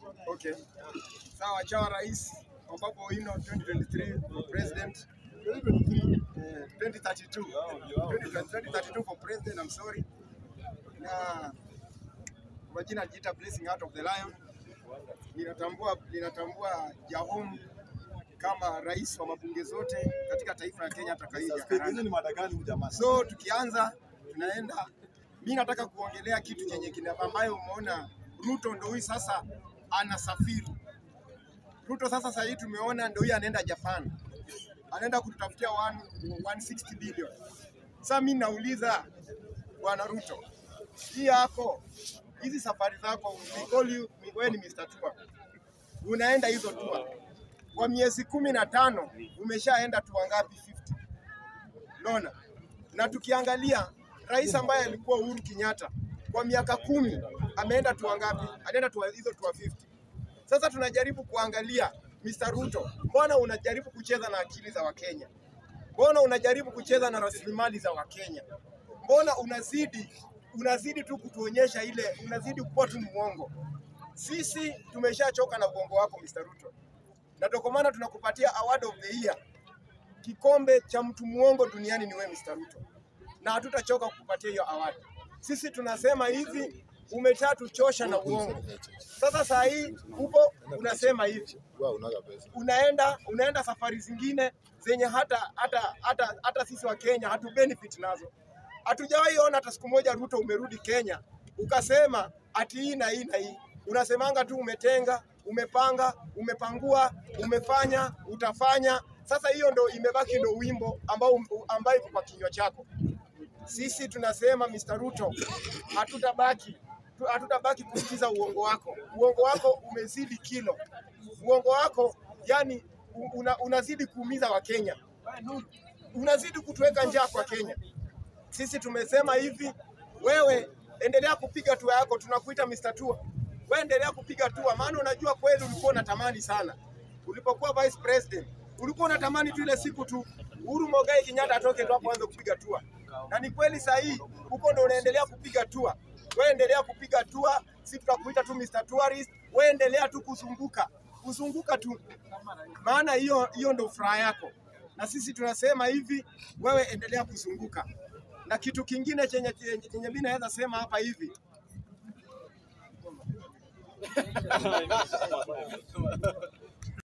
Okay. Sawa, chawa rais ambapo ino 2023 president eh, 2032 2032 for president I'm sorry. Na kwa jina najiita Blessing Heart of the Lion. Ninatambua ninatambua Jahom kama rais wa mabunge zote katika taifa la Kenya hata kaija Speaker, hizi ni mada gani huyu jamaa? So tukianza tunaenda, mi nataka kuongelea kitu chenye kina ambayo umeona Ruto ndo huyu sasa anasafiri. Ruto sasa sasa hii tumeona ndo huyu anaenda Japan, anaenda kututafutia 1 160 billion. Sasa mi nauliza bwana Ruto, hii yako hizi safari zako, we call you, wewe ni Mr. Tour, unaenda hizo tour kwa miezi kumi na tano umeshaenda tour ngapi? 50 Unaona? Na tukiangalia rais ambaye alikuwa Uhuru Kenyatta kwa miaka kumi ameenda tu ngapi? Anaenda tu hizo tu 50. Sasa tunajaribu kuangalia Mr. Ruto, mbona unajaribu kucheza na akili za Wakenya? Mbona unajaribu kucheza na rasilimali za Wakenya? Mbona unazidi unazidi tu kutuonyesha ile, unazidi kuwa tu mwongo. Sisi tumeshachoka na uongo wako Mr. Ruto, na ndio kwa maana tunakupatia award of the year kikombe cha mtu muongo duniani ni wewe Mr. Ruto, na hatutachoka kukupatia hiyo award. Sisi tunasema hivi, umeshatuchosha na uongo. Sasa saa hii upo unasema hivi, Wewe unaga pesa. unaenda unaenda safari zingine zenye hata hata hata hata sisi wa Kenya hatu benefit nazo. Hatujawahi ona hata siku moja Ruto umerudi Kenya ukasema ati hii na hii na hii. Unasemanga tu umetenga, umepanga, umepangua, umefanya, utafanya. Sasa hiyo ndo imebaki ndo wimbo ambao ambayo iko kwa kinywa chako. Sisi tunasema Mr. Ruto, hatutabaki tu- hatutabaki kusikiza uongo wako. Uongo wako umezidi kilo, uongo wako yani una, unazidi kuumiza Wakenya, unazidi kutuweka njaa kwa Kenya. Sisi tumesema hivi, wewe endelea kupiga tua yako, tunakuita Mr. Tua. Wewe endelea kupiga tua, maana unajua kweli ulikuwa unatamani sana ulipokuwa vice president, ulikuwa unatamani tu ile siku tu Uhuru Mogai Kenyatta atoke tu hapo aanze kupiga tua, na ni kweli saa hii huko ndo unaendelea kupiga tua. Wewe endelea kupiga tua, si tutakuita tu Mr. Tourist. Wewe endelea tu kuzunguka kuzunguka tu, maana hiyo hiyo ndo furaha yako, na sisi tunasema hivi, wewe endelea kuzunguka. Na kitu kingine chenye chenye chenye mimi naweza sema hapa hivi